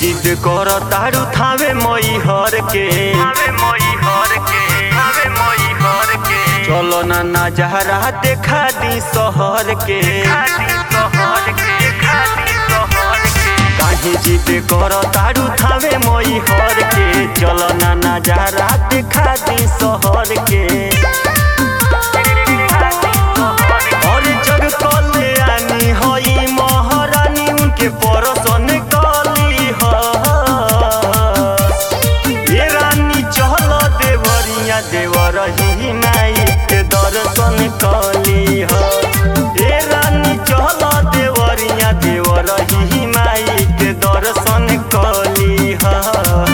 जिद कर तारू थावे मई हर के चलो ना नजारा देखा दी शहर के काहे जिद कर तारू थावे मई हर के चलो ना नजारा देखा दी शहर के और जग कल्याणी हई महारानी उनके परसन कली ह ये रानी चहल देवरिया देवर ही माई के दर्शन कली ह ये रानी चहल देवरिया देवर ही माई के दर्शन कली ह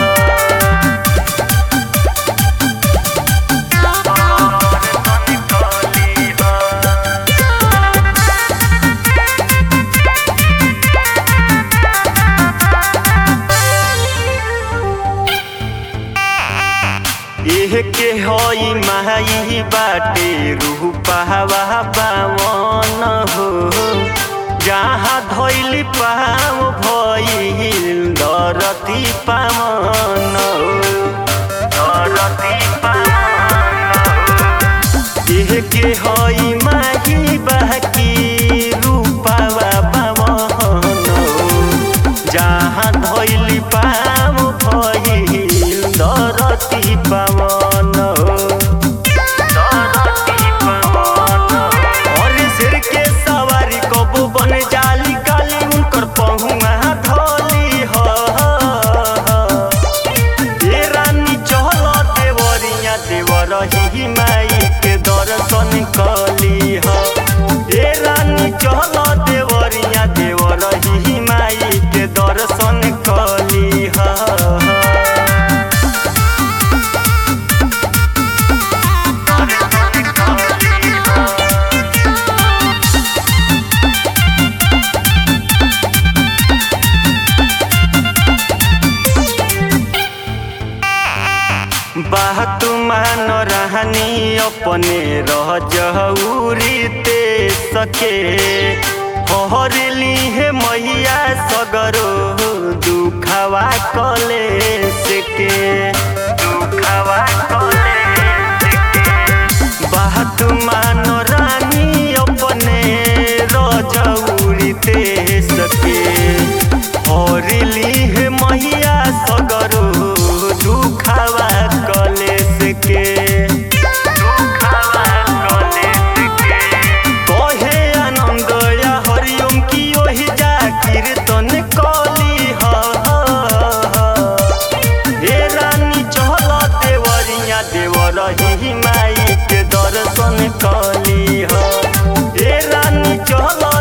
एह के हई माई बाटे रूह पहावा पावन हो जहाँ धैली पाव भइल दरती पावन दरती एह के हई माई बाकी रूपावा पावन जहाँ धैली पाव भइल दरती पावन और सिर के सवारी कबू बन जाली काली उनकर पहुआ धोली हो ये रानी चहल देवरिया देवर ही माई के दर्शन कली हो ये रानी चहल देवरिया देवर ही माई के दर्शन कली हो बात मान रहनी अपने रह जहूरी ते सके हरली हे मैया सगरो दुखवा कले सके दुखवा कले बात मान रानी अपने रजौरी ते सके हरली हे मैया सगरो दुखवा कलेस के कहे आनंद या हरिओम की ओहि जा कीर्तन कली ह हे रानी चहल देवरिया देवर ही माई के दर्शन कली ह हे रानी चहल